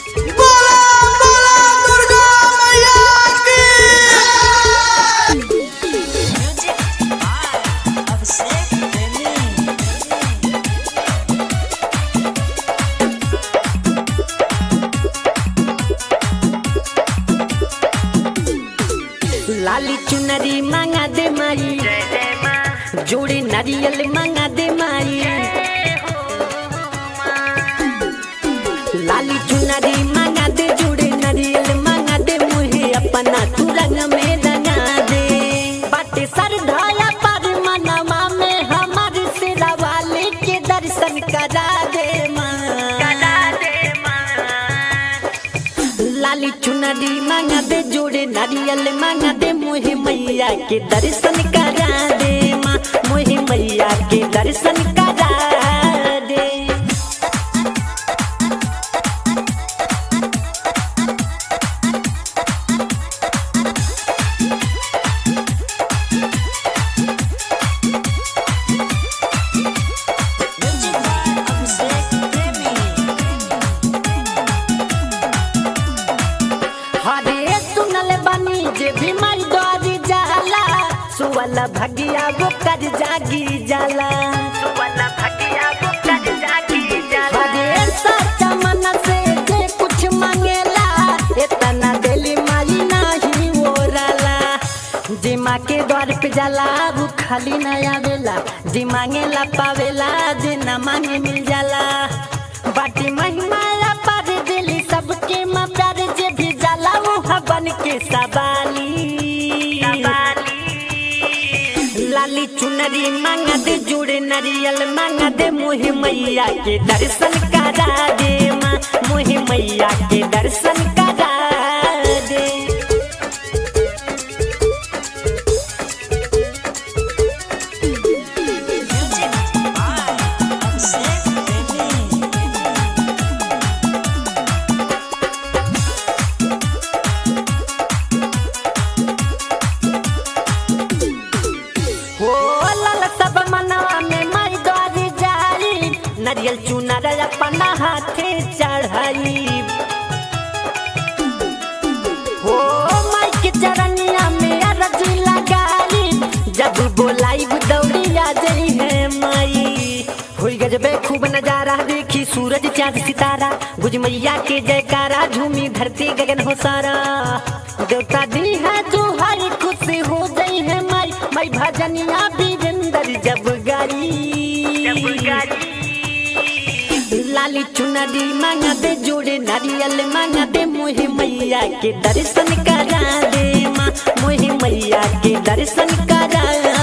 बोला बोला दुर्गा मैया की Music by Abhishek Premi. लाली चुनरी मांगा दे माई जोड़े नारियल मांगा दे माई लाली चुनरी मांगा दे जोड़े नारियल मांगा दे मुहे अपना तू रंग में रंगा दे बाटे सर धाया पर मनवा में हमार सिरा वाले के दर्शन करा दे माँ लाली चुनरी मांगा दे जोड़े नारियल मांगा दे मोहे मैया के दर्शन करा दे माँ मोहे मैया के दर्शन करा दे Music by Abhishek Premi. हरे सुनल बनी जे भी माई द्वारी जाला सुवल भगिया वो कर जागी जाला हरे सच्चा मन से जे कुछ मांगेला इतना दिली माई नाही ओराला जे माँ के द्वार पे जाला वो खाली न आवेला जे मांगेला पावेला जे न मांगे मिल जाला बाटी महिमा पर दिली सबके माँ प्यार जे भी जाला वो बन के सवाली लाली चुनरी मांगा दे जोड़े नारियल मांगा दे मोहे मैया के दर्शन करा दे माँ मोहे मैया के दर्शन करा दे Music by Abhishek Premi. हो लाल सब मनवा में माई द्वारी जाई नारियल चुनर अपना हाथे चढ़ाई हो माई के चरनिया में अरजी लगाई जब बोलाई दौड़ी आ जाई है माई हुई गजबे खूब नजारा देखी सूरज चांद सितारा गुज मैया के जयकारा झूमी धरती गगन हो सारा देवता दी है जो हर खुश हो गई है माई माई भजनिया वीरेंद्र जब गाई लाली चुनरी मांगा दे जोड़े नारियल मांगा दे मोहे मैया के दर्शन करा दे माँ मोहे मैया के दर्शन करा